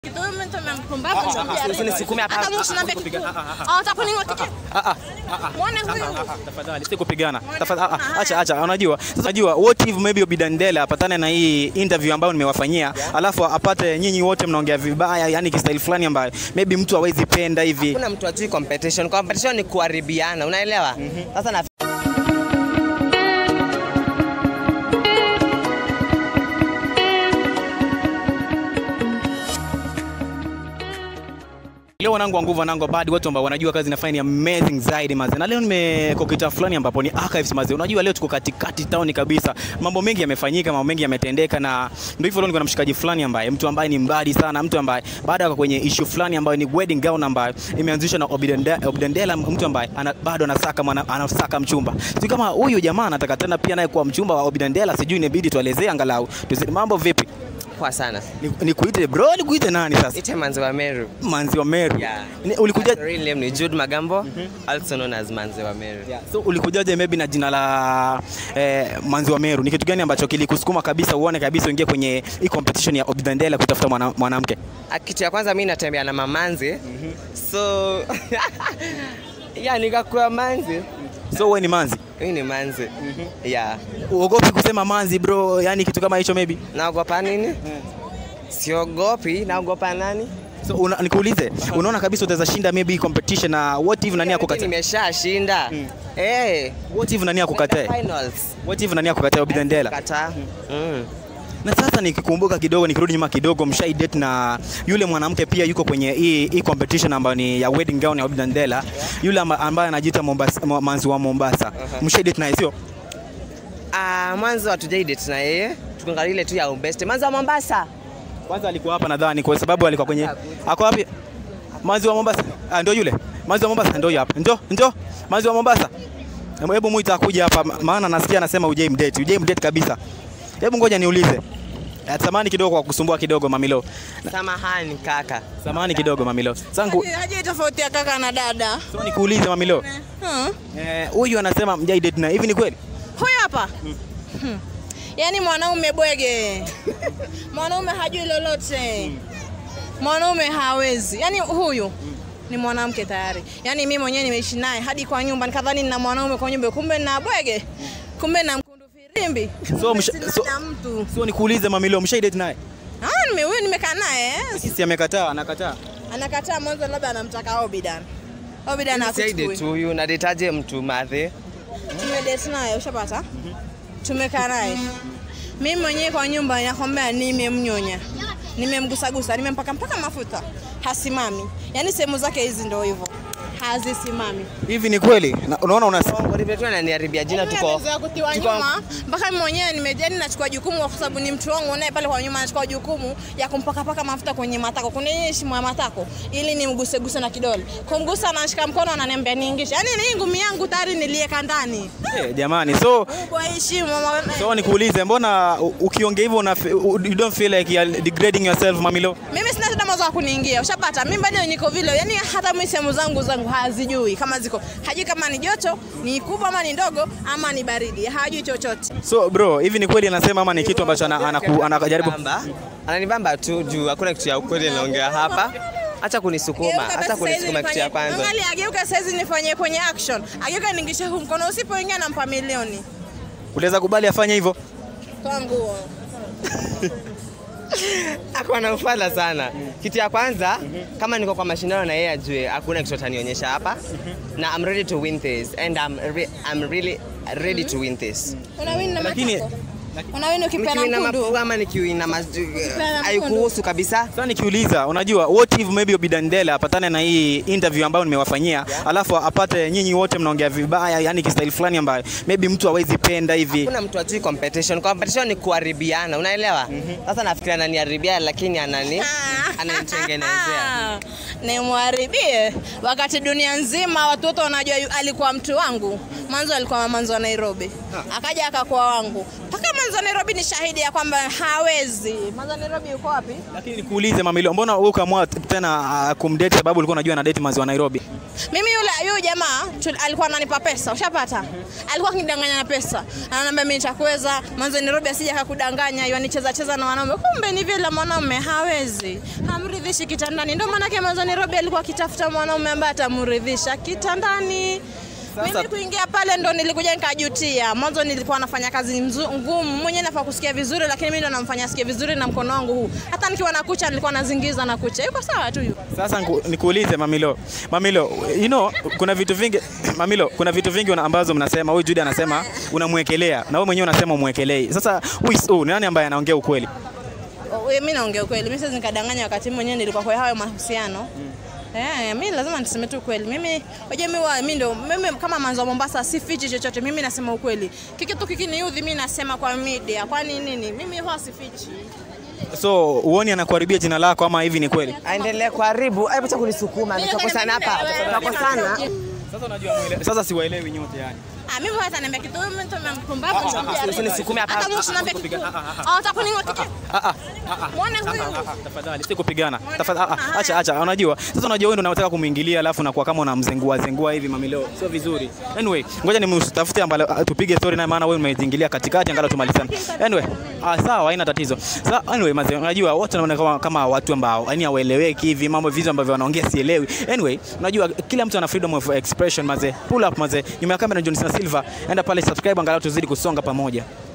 Usinisukume hapa. Muone huyu. Tafadhali si kupigana. Tafadhali ah, ah, acha acha. Unajua, unajua what if maybe Obidandela apatane na hii interview ambayo nimewafanyia, alafu apate nyinyi wote mnaongea vibaya, yani kistaili fulani ambayo maybe mtu hawezi penda hivi. Hakuna mtu ajui competition. Competition ni kuharibiana, unaelewa? Sasa na Leo wanangu wa nguvu wanangu badi watu ambao wanajua kazi nafanya ni amazing zaidi maze. Na leo nimekokita fulani ambapo ni archives maze. Unajua leo tuko katikati town kabisa. Mambo mengi yamefanyika, mambo mengi yametendeka na ndio hivyo leo niko na mshikaji fulani ambaye mtu ambaye ni mbadi sana, mtu ambaye baada ya kwenye issue fulani ambayo ni wedding gown ambayo imeanzishwa na Obidandela, Obidandela mtu ambaye ana, bado anasaka mwana, anasaka mchumba. Sijui kama huyu jamaa anataka tena pia naye kuwa mchumba wa Obidandela, sijui inabidi tuelezee angalau. Tuzi, mambo vipi? poa sana. Ni, ni kuite bro, ni kuite nani sasa? Ite Manzi wa Meru. Manzi wa Meru. Yeah. Ni- Ulikuja My real name ni Jude Magambo, also known as Manzi wa Meru. Yeah. So ulikujaje maybe na jina la eh, Manzi wa Meru? Ni kitu gani ambacho kilikusukuma kabisa uone kabisa uingie kwenye hii competition ya Obidandela kutafuta mwana- mwanamke? Ah, Kitu ya kwanza mimi natembea na mamanzi. So yeah, nikakuwa manzi. So wewe ni Manzi? Mimi ni manzi. Yeah. Uogopi kusema Manzi bro, yani kitu kama hicho maybe? Naogopa nini? Siogopi, naogopa nani? So una, nikuulize, unaona kabisa utaweza shinda maybe hii competition na what if nani Mimi akukatae? Nimeshashinda. Eh. What if nani akukatae? Finals. What if nani akukatae Obidandela? Kata. Mm. Na sasa nikikumbuka kidogo, nikirudi nyuma kidogo, mshai date na yule mwanamke pia yuko kwenye hii hii competition ambayo ni ya wedding gown ya Obidandela, yule amba- ambaye anajiita Mombasa, Mo- Manzi wa Mombasa. Mshai date naye sio? Ah, mwanzo hatujai date na yeye. Tukiangalia ile tu ya best. Mwanzo wa Mombasa. Kwanza alikuwa hapa nadhani kwa sababu alikuwa kwenye ako wapi? Manzi wa Mombasa. Ah, ndio yule. Manzi wa Mombasa ndio hapa. Ndio, ndio. Manzi wa Mombasa. Hebu- Hebu muita akuja hapa maana nasikia anasema ujai mdate. Ujai mdate kabisa. Hebu ngoja niulize. Eh, Samahani kidogo kwa kusumbua kidogo Mamilo. Samahani kaka. Samahani kidogo Mamilo. Sangu Haji tofauti ya kaka na dada. so nikuulize Mamilo. Hmm. Eh, huyu anasema mjai date na hivi ni kweli? Huyu hapa. Hmm. Yaani mwanaume bwege. Mwanaume hajui lolote. Mwanaume hawezi. Yaani huyu ni mwanamke tayari. Yaani mimi mwenyewe nimeishi naye hadi kwa nyumba nikadhani nina mwanaume kwa nyumba kumbe na bwege. Kumbe na mkundu firimbi. So, msha- Kumbe so- sina mtu. So nikuulize Mamilo, mshai date naye? Ah, nime huyu nimekaa naye. eh. Sisi amekataa, anakataa. Anakataa mwanzo labda anamtaka Obidan. Obidan Saidi akuchukui. tu huyu na detaje mtu madhe. tumedate naye ushapata tumekaa naye mimi mwenyewe kwa nyumba nakwambia nimemnyonya nimemgusagusa nimempaka mpaka mafuta hasimami yaani sehemu zake hizi ndo hivyo hazisimami Hivi ni kweli? Na- Unaona una Olive tu ananiharibia jina Yaani tuko. amezoea kutiwa tuko- nyuma mpaka mimi mwenyewe nimejani nachukua jukumu kwa sababu ni mtu wangu naye pale kwa nyuma anachukua jukumu ya kumpakapaka mafuta kwenye matako kwenye ile shimo ya matako ili nimguseguse na kidole kumgusa anashika mkono ananiambia niingishe yaani ni ngumi yangu tayari nilieka ndani Eh, jamani. So kubwa hii shimo mama- So nikuulize, mbona u- ukiongea hivyo una you don't feel like you are degrading yourself Mamilo? mimi sina tena mawazo ya kuniingia ushapata mimi bado niko vile yani hata mimi sehemu zangu zangu hazijui kama ziko hajui kama ni joto ni kubwa ama ni ndogo ama ni baridi hajui chochote So bro, hivi ni kweli anasema ama ni kitu ambacho ana- anaku- anajaribu Bamba. Ananibamba tu juu hakuna kitu ya ukweli naongea hapa. Acha kunisukuma, Geuka acha basi saizi kunisukuma kitu ya nifanye- kwanza. Angalia, ageuka saizi nifanye kwenye action ageuka ningishe huu mkono usipoingia nampa milioni unaweza kubali afanye hivyo? toa nguo Ako anamfala sana. Kitu ya kwanza, kama niko kwa mashindano na yeye ajue hakuna kitu atanionyesha hapa. Na I'm ready to win this and I'm, re I'm really ready to win this. unawini na Lakini- matako unawini ukipeana Nikiwina mkundu mapua ama nikiwina mas... mkundu. haikuhusu kabisa. Sasa nikiuliza, unajua what if maybe Obidandela apatane na hii interview ambayo nimewafanyia, alafu apate nyinyi wote mnaongea vibaya, yani kistaili fulani ambayo maybe mtu hawezi penda hivi. Hakuna mtu ajui competition. Competition ni kuharibiana, unaelewa? Sasa nafikiria ananiharibia lakini anani ananitengenezea. nimwharibie wakati dunia nzima watu wote wanajua yu- alikuwa mtu wangu Mwanzo alikuwa mwanzo wa Nairobi, akaja akakuwa wangu mpaka mwanzo wa Nairobi ni shahidi ya kwamba hawezi. Mwanzo wa Nairobi yuko wapi? Lakini nikuulize Mamilo, mbona wewe ukaamua tena uh, kumdate sababu ulikuwa unajua ana date mazi wa Nairobi? Mimi yule yule jamaa tu- alikuwa ananipa pesa, ushapata? Alikuwa akinidanganya na pesa, ananiambia mimi nitakuweza, mwanzo wa Nairobi asije akakudanganya, yanicheza cheza na wanaume. Kumbe ni vile mwanaume hawezi, hamridhishi kitandani. Ndio maana yake mwanzo wa Nairobi alikuwa akitafuta mwanaume ambaye atamridhisha kitandani. Sasa- Mimi kuingia pale ndo nilikuja nikajutia. Mwanzo nilikuwa nafanya kazi mzu- ngumu, mwenyewe nafaa kusikia vizuri, lakini mimi ndo namfanya asikie vizuri na mkono wangu huu. Hata nikiwa na kucha nilikuwa nazingiza na kucha. Yuko sawa tu yuko. Sasa nku- nikuulize Mamilo, Mamilo, you know, kuna vitu vingi Mamilo, kuna vitu vingi una- ambazo mnasema, huyu Judy anasema unamwekelea na wewe mwenyewe unasema umwekelei. Sasa who is who? Ni nani ambaye anaongea ukweli? mimi naongea ukweli, mimi siwezi nikadanganya wakati mimi mwenyewe nilikuwa kwa hayo mahusiano. Eh, mimi lazima niseme tu ukweli. Mimi hoja mimi wa mimi ndo mimi kama manzo wa Mombasa sifichi chochote. Mimi nasema ukweli. Kikitu kikiniudhi mimi nasema kwa media. Kwani nini? Mimi huwa sifichi. So uoni anakuharibia jina lako ama hivi ni kweli? Aendelee kuharibu. Hebu acha kunisukuma. Tutakosana hapa. Tutakosana. Sasa unajua mwele. Sasa siwaelewi nyote yani. Ah, mimi huwa niambia kitu mimi mtu mpumbavu nitamwambia. usinisukume hapa. Hata mtu niambia kitu. Ah, utakuningoa kitu. Ah ah. Muone huyu. Tafadhali si kupigana. Tafadhali ah, ah, acha acha. Unajua sasa, unajua wewe ndio unataka kumwingilia, alafu unakuwa kama unamzengua zengua hivi Mamilo, sio vizuri. Anyway, ngoja nimtafute ambaye ah, tupige story naye, maana wewe umejiingilia katikati, angalau tumalizane. Anyway, ah, sawa, haina tatizo. Sasa anyway, maze, unajua wote wanaona kama, kama watu ambao yani hawaeleweki hivi, mambo vitu ambavyo wanaongea sielewi. Anyway, unajua kila mtu ana freedom of expression maze. Pull up maze. Nyuma ya kamera John Cena Silva, enda pale subscribe, angalau tuzidi kusonga pamoja.